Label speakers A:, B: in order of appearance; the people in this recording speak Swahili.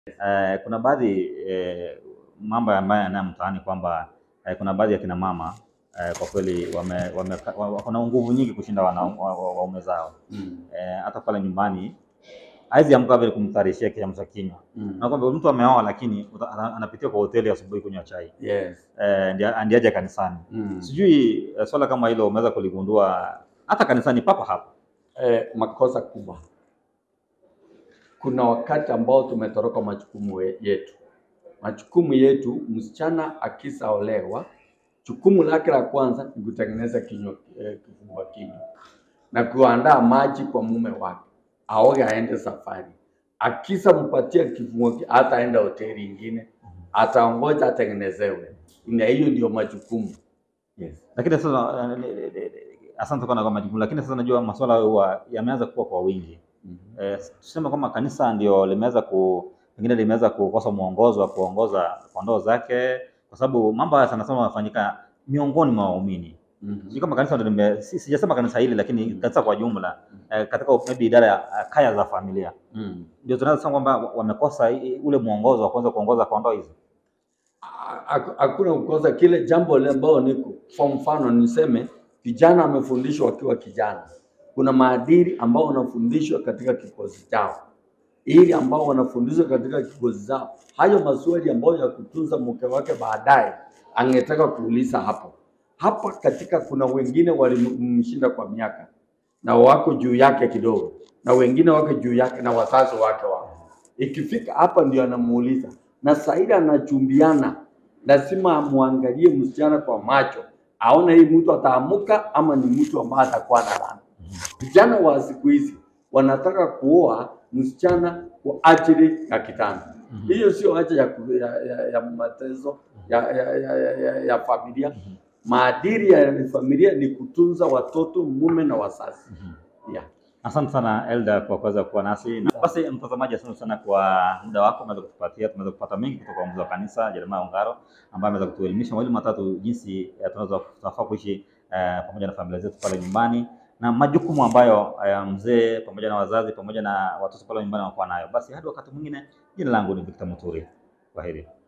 A: Eh, kuna baadhi eh, mambo ambayo yanayo mtaani kwamba eh, kuna baadhi ya kina mama eh, kwa kweli wame, wame, wa- wako na nguvu nyingi kushinda wana- wa- wa- waume zao
B: Mm.
A: eh, hata pale nyumbani haizi amka vile kumtarishia kiamsha kinywa
B: Mm.
A: na kwamba mtu ameoa lakini uta- ana- anapitia kwa hoteli asubuhi kunywa chai
B: Yes.
A: eh, ndia- ndiye aje kanisani.
B: Mm.
A: Sijui eh, swala kama hilo umeweza kuligundua hata kanisani papa hapa.
B: Eh, makosa kubwa. Kuna wakati ambao tumetoroka majukumu we- yetu. Majukumu yetu, msichana akisaolewa, jukumu lake la kwanza ni kutengeneza kinywa eh, kifungua kinywa na kuandaa maji kwa mume wake, aoge aende safari. Akisa mpatia kifungua ki- hataenda hoteli ingine, ataongoja atengenezewe. Na hiyo ndio majukumu. Yes.
A: Lakini sasa eh, eh, eh, eh, asante sana kwa majibu, lakini sasa najua masuala huwa yameanza kuwa kwa wingi.
B: Mhm.
A: Eh, tuseme kwamba kanisa ndio limeweza ku pengine limeweza kukosa mwongozo wa kuongoza kondoo zake, kwa sababu mambo haya sana sana yanafanyika miongoni mwa waumini.
B: Mhm.
A: Sijui kama kanisa ndio lime, si- sijasema kanisa hili, lakini
B: Mm.
A: kanisa kwa jumla eh, katika maybe idara ya eh, kaya za familia
B: Mm.
A: ndio tunaweza sema kwamba wamekosa i- ule mwongozo wa kuweza kuongoza kondoo hizi.
B: Ha- hakuna kukosa kile jambo lile ambalo niko. Kwa mfano niseme vijana wamefundishwa wakiwa kijana, kuna maadili ambao wanafundishwa katika kikozi chao, ili ambao wanafundishwa katika kikozi chao, hayo maswali ambayo ya kutunza mke wake baadaye angetaka kuuliza hapo hapa. Katika kuna wengine walimshinda kwa miaka na wako juu yake kidogo, na wengine wako juu yake na wazazi wake wako Ikifika hapa ndio anamuuliza, na Saida anachumbiana, lazima amwangalie msichana kwa macho, aone hii mtu ataamuka ama ni mtu ambaye atakuwa na laana. Vijana wa siku hizi wanataka kuoa msichana kwa ajili ya kitanda. Hiyo sio haja ya, ku- ya, ya, ya mateso ya, ya, ya, ya, ya, ya familia. Maadili ya familia ni kutunza watoto, mume na wazazi. Yeah.
A: Asante sana Elda kwa kuweza kuwa nasi. Na basi mtazamaji, asante sana kwa muda wako umeweza kutupatia. Tumeweza kupata mengi kutoka kwa mzee wa kanisa Jeremiah Ongaro ambaye ameweza kutuelimisha mawili matatu jinsi eh, tunaweza tunafaa kuishi eh, pamoja na familia zetu pale nyumbani na majukumu ambayo eh, mzee pamoja na wazazi pamoja na watoto pale nyumbani wanakuwa nayo. Basi hadi wakati mwingine, jina langu ni Victor Muturi. Kwaheri.